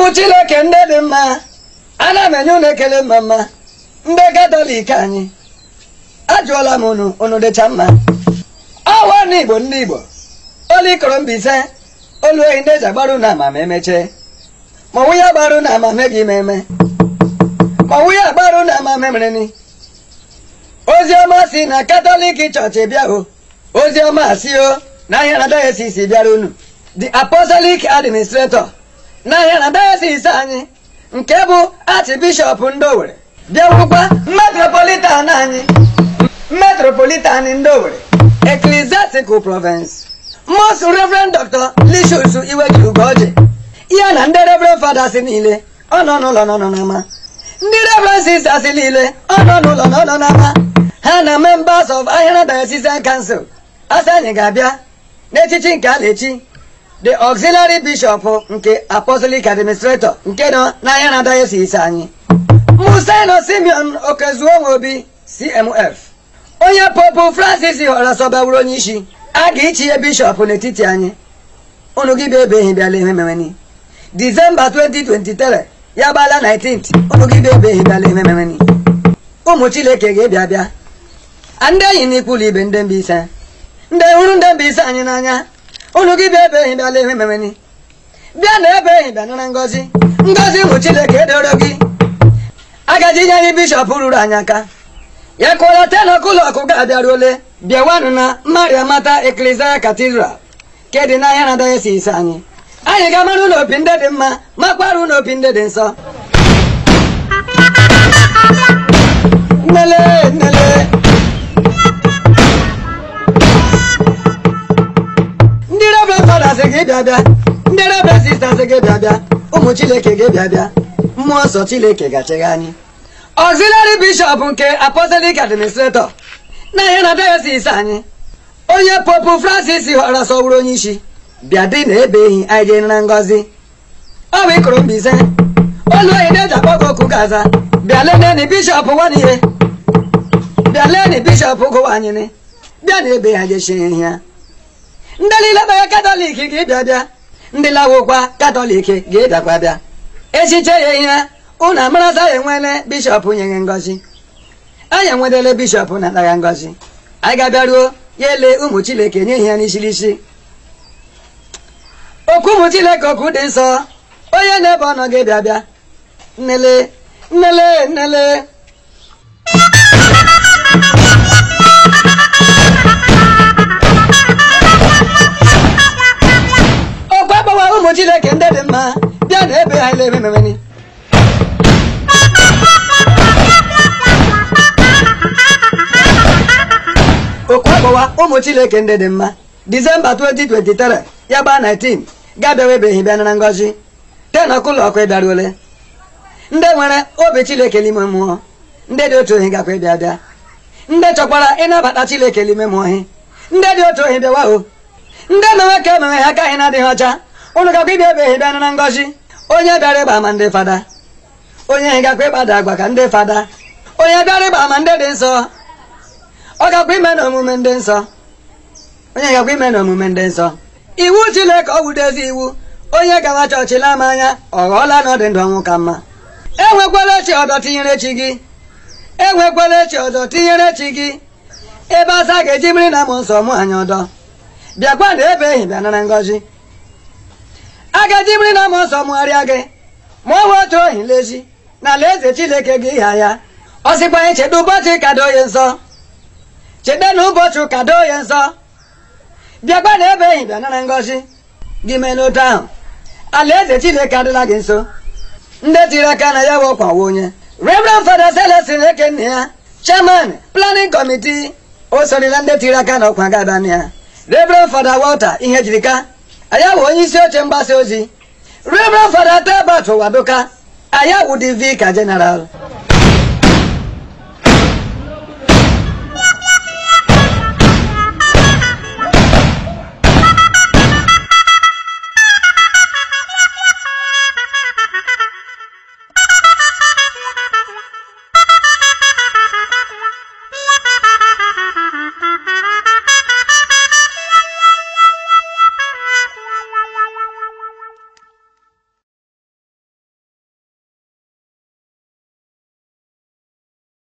ụmụ chineke ndị dị mma ana m enye unu ekele mma mma ndị katọlik anyị ajụọla m unu unu dịcha mma ọwa ndị igbo ndị igbo olu ikoro mbise olu ehi ndị eji agbaru na ama ma emechee ma nwunye agbaru na ama meghị ime eme ma nwunye agbaru na ama memereni ozi ọma si na katọlik chọọchị bịa o ozi ọma si o na ahịa na dayesis bịara unu the apostolic administrator n'ahịa na dayesis anyị nke bụ archbishop ndị Owerri bịawukwa metropolitan anyị metropolitan ndị Owerri ecclesiastical province most reverend dr lishus iweji ugoji ya na ndị reverend fathers niile ọ nọ n'ụlọ nọ n'ama ndị reverend sisters niile ọ nọ n'ụlọ nọ nọ n'ama ha na members of ahịara diocesan council asị anyị ga-abịa n'echichi nke a na-echi the auxiliary bishop nke apostolic administrator nke nọ n'ahịa na diocese anyị museno simeon okezuonwobi cmf onye popu francis họrọ sọbawuru onye isi a ga-ichie bishọp n'etiti anyị unu gị bịa ebeghị bịala ememeweni disemba 2023 ya gbala 19th unu gị bịa ebeghị bịala ememeweni ụmụ chineke ga-ebịa bịa ndị enyi na ikwulu ibe ndị Mbaise ndị hụrụ ndị Mbaise anyị n'anya unu gị bịa ebe ehi bịala ihe memeni bịa na ebe ehi bịa nara ngọzi ngọzi ụmụ chineke edoro gị agaji nye anyị bishọp ruru anyị aka ya kụọla tenọkụlọkụ ga-abịaruole bịawanụ na mariamata eklesial katidral nke dị n'ahịa na dayesis anyị anyị ga-amara ụlọ opi ndị dị mma makwara ụlọ opi ndị dị nsọ nnele nnele ndị reverend fathers ga-ebịa bịa ndị reverend sisters ga-ebịa bịa ụmụ chineke ga-ebịa bịa mmụọ nsọ chineke ga-achịgha anyị auxiliary bishop nke apostolic administrator na ihe na diocese anyị onye popu francis họrọ sọwụrụ onye isi bịa dị na ebe ehi anyị jee nara ngọzi ọ bụ ịkụrụ Mbaise olu oyi na-eji akpọ gị oku gaza bịa leneni bishọp nwanihe bịa leni bishọp gụwa anyị ni bịa na ebe ha jechie ihe ya ndị niile kpere katọlik ga-ebịa bịa ndị lawokwa katọlik ga-ebịakwa bịa echiche ya ihe unu amarasa ya enwele bishọp nyeghị ngọzi anyị enwedele bishọp na-anaghị ngọzi anyị ga-abịaruo ya ele ụmụ chineke nye ihe ya n'isirisi okwu ụmụ chineke okwu dị nsọ onye na-ebe ọnọ ga-ebịa bịa nnele nnele nnele okwu agbawa ụmụ chineke ndị dị mma bịa na ebe ha ele emememeni okwu agbawa ụmụ chineke ndị dị mma disemba 2023 ya gbaa 19 ga-abịawebeghị bịa nara ngọzi ten ọkụlọkụ ịbịaruole ndị nwere obi chineke n'ime mmụọ ndị dị otu ohi gakwa ịbịa bịa ndị chọkwara ịnabata chineke n'ime mmụọ hi ndị dị otu ohi bịawa o ndị mewe ka emewe ha akaghị na-adịghị ọcha ụnụ gakwa ịbịa ebeghị bịa nara ngọzi onye bịara ịgba ama ndị fada onye hi gakwa ịgbada agwa ka ndị fada onye bịara ịgba ama ndị dị nsọ ọ gakwa ime na omume ndị nsọ onye gakwa ime na omume ndị nsọ iwu chineke ọ wudezi iwu onye gawa chọọchị lama anya ọ ghọọla na ọ dị ndụ ọnwụ ka mma enwekwala echi ọdọ tinyere chi gị enwekwala echi ọdọ tinyere chi gị ebe asa ga-eji mmiri na mmụọ nsọ mụ anyị ọdọ bịakwa na ebe ehi bịa nara ngọzi a ga-eji mmiri na mmụọ nsọ mụgharịa gị ma ọ nwe otu ohi lezi na alaeze chineke gị ịha ya ọ sịkwa anyị cheta ụbọchị kado ya nsọ cheta na ụbọchị ụka doo ya nsọ bịakwa na ebe ehi bịa nara ngọzi gị mee n'otu ahụ alaeze chineke adịla gị nso ndị tiri aka na ya bụ ọkwawa onye reverend fada celestin ekenna ya chairman planning committee o sorila ndị tiri aka na ọkwa ga-abịa na ya reverend fada walter ihe jirika aya bụ onye isi oche mgbasa ozi reverend fada tebat wadoka aya wụ the vicar general